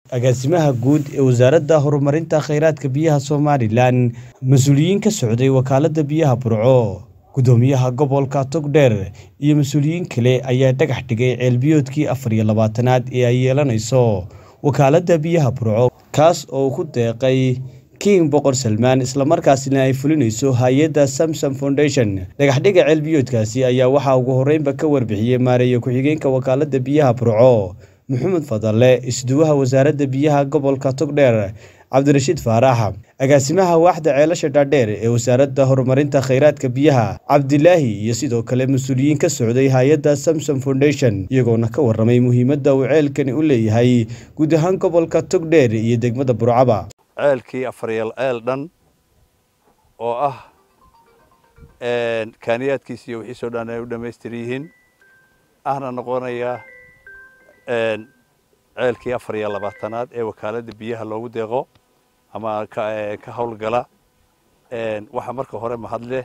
agaasimaha guud ee wasaaradda horumarinta kheyraadka biyaha somalilan mas-uuliyiin ka socday wakaaladda biyaha burco gudoomiyaha gobolka togdheer iyo mas-uuliyiin kale ayaa dhagax dhigay ceelbiyoodkii afar iyo labaatanaad ee ay yeelanayso wakaaladda biyaha burco kaas oo ku deeqay king boqor salmaan islamarkaasina ay fulinayso hay-adda samsom foundation dhagaxdhiga ceelbiyoodkaasi ayaa waxaa ugu horreynba ka warbixiyey maareeye ku-xigeenka wakaaladda biyaha burco maxamed fadalle isduwaha wasaaradda biyaha gobolka togdheer cabdirashiid faarax agaasimaha waaxda ceelasha dhaadheer ee wasaaradda horumarinta kheyraadka biyaha cabdilaahi iyo sidoo kale mas-uuliyiin ka socday hay-adda samsom foundation iyagoona ka waramay muhiimadda uu ceelkani u leeyahay guud ahaan gobolka togdheer iyo degmada burcaba ceelkii afaryeel ceel dhan oo ah kaaniyaadkiisa iyo wixiisoo dhan ay u dhammaystir yihiin ahna noqonaya ceelkii afar iyo labaatanaad ee wakaaladda biyaha loogu deeqo ama ka howlgala waxaa marka hore mahadleh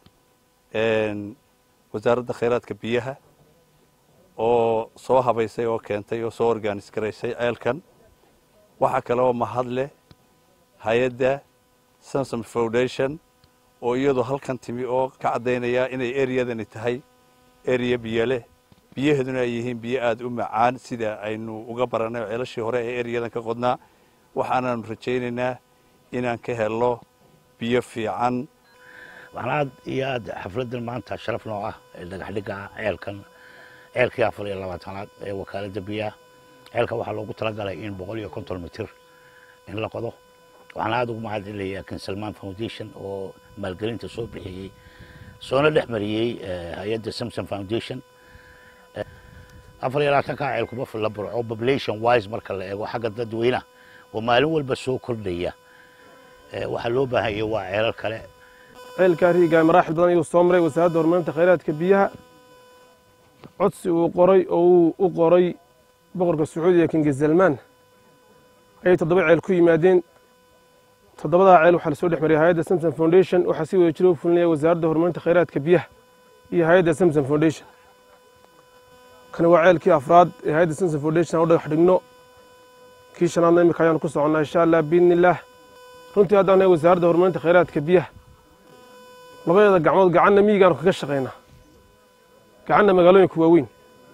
wasaaradda kheyraadka biyaha oo soo habaysay oo keentay oo soo organis garaysay ceelkan waxaa kale oo mahadleh hay-adda samsom foundation oo iyadoo halkan timi oo ka caddaynaya inay ereyadani tahay ereya biyo leh biyaheeduna ay yihiin biyo aada u macaan sida aynu uga barannay ceelashii hore ee ereyadan ka qodnaa waxaanaanu rajaynaynaa inaan ka helno biyo fiican waxaan aad iyo aad xafladdan maanta sharaf noo ah ee dhagaxdhigga ceelkan ceelkii afar iyo labaatanaad ee wakaaladda biyaha ceelkan waxaa loogu talagalay in boqol iyo konton mitir in la qodo waxaan aada ugu mahadcelinayaa kin salmaan foundation oo maalgelinta soo bixiyey soona dhex mariyey hay-adda samsom foundation afar iyo labaatanka ceel kuma filla burco population wise marka la eego xagga dadweynaha oo maalin walba soo kordhaya waxaa loo baahanya waa ceelal kale ceelkaa riigaa maraaxil badan ayuu soo maray wasaaradda horumarinta kheyraadka biyaha codsi uu qoray oo uu u qoray boqorka sacuudiga kingi salmaan ayay toddoba ceel ku yimaadeen toddobadaa ceel waxaa lasoo dhex mariyay hay-adda samsom foundation waxaa si wada jira u fulinaya wasaaradda horumarinta kheyraadka biyaha iyo hay-adda samsom foundation kani waa ceelkii afraad ee hay-adda samsom foundation aan u dhagax dhigno kii shanaadna imika ayaanu ku soconnaa insha allah biidni illaah runtii haddaan nahay wasaaradda horumarinta kheyraadka biyaha labadeeda gacmood gacanna miyigaanu kaga shaqaynaa gacanna magaalooyinka waaweyn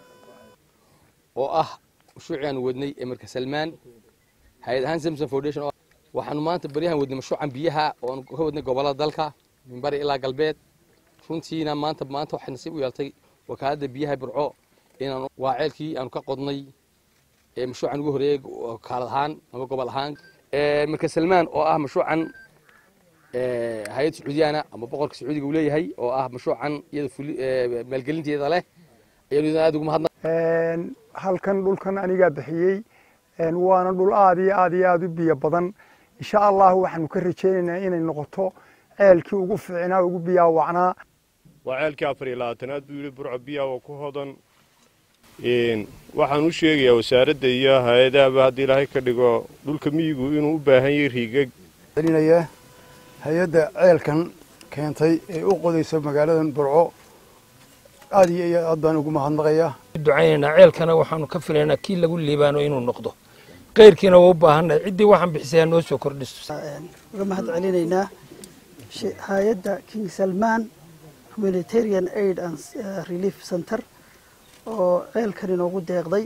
oo ah mashruucii aanu wadnay ee marka salmaan hay-ad ahaan samsom foundation waxaanu maanta baryahan wadnay mashruucan biyaha oo aanu ka wadnay gobollada dalka min bari ilaa galbeed runtiina maanta maanta waxay nasiib u yeeltay wakaaladda biyaha burco inaan waa ceelkii aanu ka qodnay ee mashruucan ugu horeeyey wakaalad ahaan ama gobol ahaan marka salmaan oo ah mashruucan hay-ad sacuudiyaana ama boqorka sacuudiga uu leeyahay oo ah mashruucan iyada maalgelinteeda leh ayaanu aad ugu mahadna halkan dhulkan anigaa bixiyey waana dhul aad iyo aad iyo aad u biyo badan insha allah waxaanu ka rajaynaynaa inay noqoto ceelkii ugu fiicnaa ugu biyaa wacnaa waa ceelkii afar iyo labaatanaad buu yidhi burco biyaha oo ku hodan waxaan u sheegayaa wasaaradda iyo hay-adahaba haddii ilaahay ka dhigo dhulka miyigu inuu u baahan yahay riigag celinaya hay-adda ceelkan keentay ee u qodaysa magaaladan burco aad iyo iyo aad baan ugu mahadnaqayaa ducaynaynaa ceelkana waxaanu ka filaynaa kii lagu liibaano inuu noqdo keyrkiina waa u baahannahay ciddii waxaan bixisay noo soo kordhiso uga mahad celinaynaa hay-adda king salmaan humanitarian aid and relief center oo ceelkan inoogu deeqday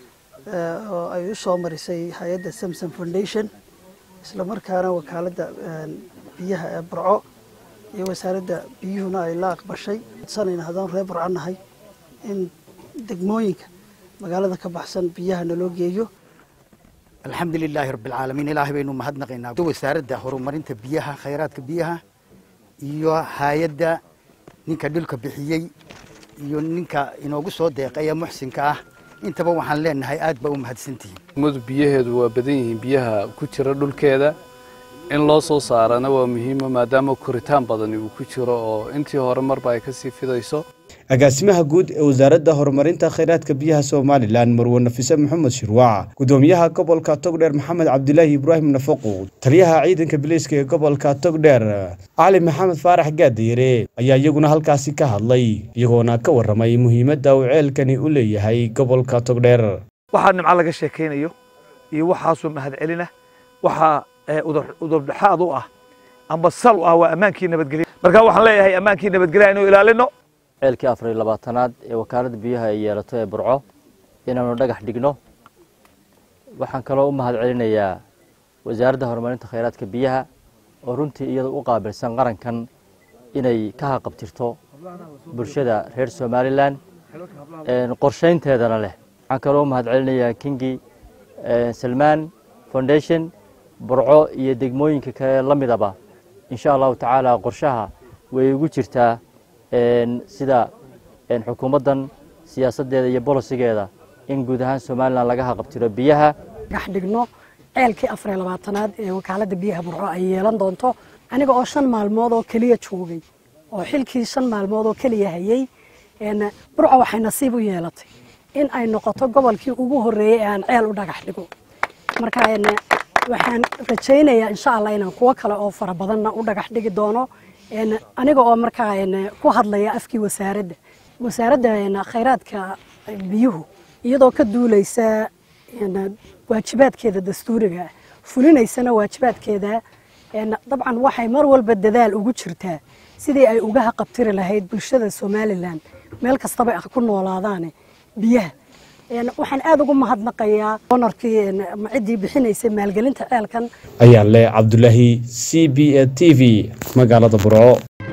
oo ay u soo marisay hay-adda samsom foundation isla markaana wakaaladda biyaha ee burco iyo wasaaradda biyuhuna ay la aqbashay sanayna haddaan reer burco nahay in degmooyinka magaalada ka baxsan biyaha naloo geeyo alxamdu lilaahi rabbialcaalamiin ilaahay baynu mahadnaqaynaa wasaaradda horumarinta biyaha khayraadka biyaha iyo hay-adda ninka dhulka bixiyey iyo ninka inoogu soo deeqaya muxsinka ah intaba waxaan leenahay aad baa u mahadsantihiin ummadu biyaheedu waa badan yihiin biyaha ku jira dhulkeeda in loo soo saarana waa muhiima maadaama koritaan badani uu ku jiro oo intii hore marba ay kasii fidayso agaasimaha guud ee wasaaradda horumarinta kheyraadka biyaha somalilan marwe nafise maxamed shirwaac gudoomiyaha gobolka togdheer maxamed cabdilaahi ibraahim nafaqo taliyaha ciidanka bileyska ee gobolka togdheer cali maxamed faarax gaadayare ayaa iyaguna halkaasi ka hadlay iyagoona ka warramay muhiimadda uu ceelkani u leeyahay gobolka togdheer waxaa nimco laga sheekaynayo iyo waxaasoo mahadcelina waxaa udubdhexaad u ah amba sal u ah waa ammaankii nabadgelya marka waxaan leeyahay ammaankii nabadgelya inuu ilaalino ceelkii afar iyo labaatanaad ee wakaaladda biyaha ay yeelato ee burco inaanu dhagax dhigno waxaan kaloo u mahad celinayaa wasaaradda horumarinta khayraadka biyaha oo runtii iyada u qaabilsan qarankan inay ka haqabtirto bulshada reer somalilan qorshaynteedana leh waxaan kaloo u mahad celinayaa kingi salmaan foundation burco iyo degmooyinka kale la midaba insha allahu tacaala qorshaha way ugu jirtaa sida xukuumaddan siyaasaddeeda iyo bolosigeeda in guud ahaan somalilan laga haqabtiro biyaha dhagax dhigno ceelkii afariyo labaatanaad ee wakaaladda biyaha burco ay yeelan doonto aniga oo shan maalmood oo keliya joogay oo xilkii shan maalmood oo keliya hayay burco waxay nasiib u yeelatay in ay noqoto gobolkii ugu horreeyey ee aan ceel u dhagax dhigo marka waxaan rajaynayaa insha allah inaan kuwo kale oo fara badanna u dhagax dhigi doono aniga oo markaa ku hadlaya afkii wasaaradda wasaaradda khayraadka biyuhu iyadoo ka duulaysa waajibaadkeeda dastuuriga fulinaysana waajibaadkeeda dabcan waxay mar walba dadaal ugu jirtaa sidii ay uga haqabtiri lahayd bulshada somalilan meel kastaba ku noolaadaane biyaha waxaan aada ugu mahadnaqayaa onarkii ciddii bixinaysay maalgelinta ceelkan ayaan leh cabdulaahi c b a t v magaalada burco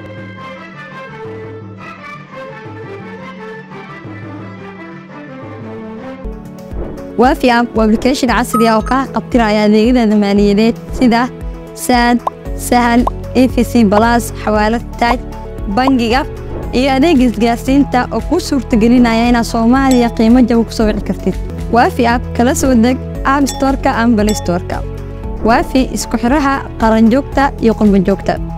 waafi app waa application casri ah oo kaa qabtiraya adeegyada maaliyadeed sida saad sahal efc balas xawaalad taaj bangiga iyo adeega isgaarsiinta oo kuu suurtagelinaya inaad soomaaliya qiimo jaba ku soo wici kartid waafi app kala soo deg app storka ama balistorka waafi isku xiraha qaranjoogta iyo qurbanjoogta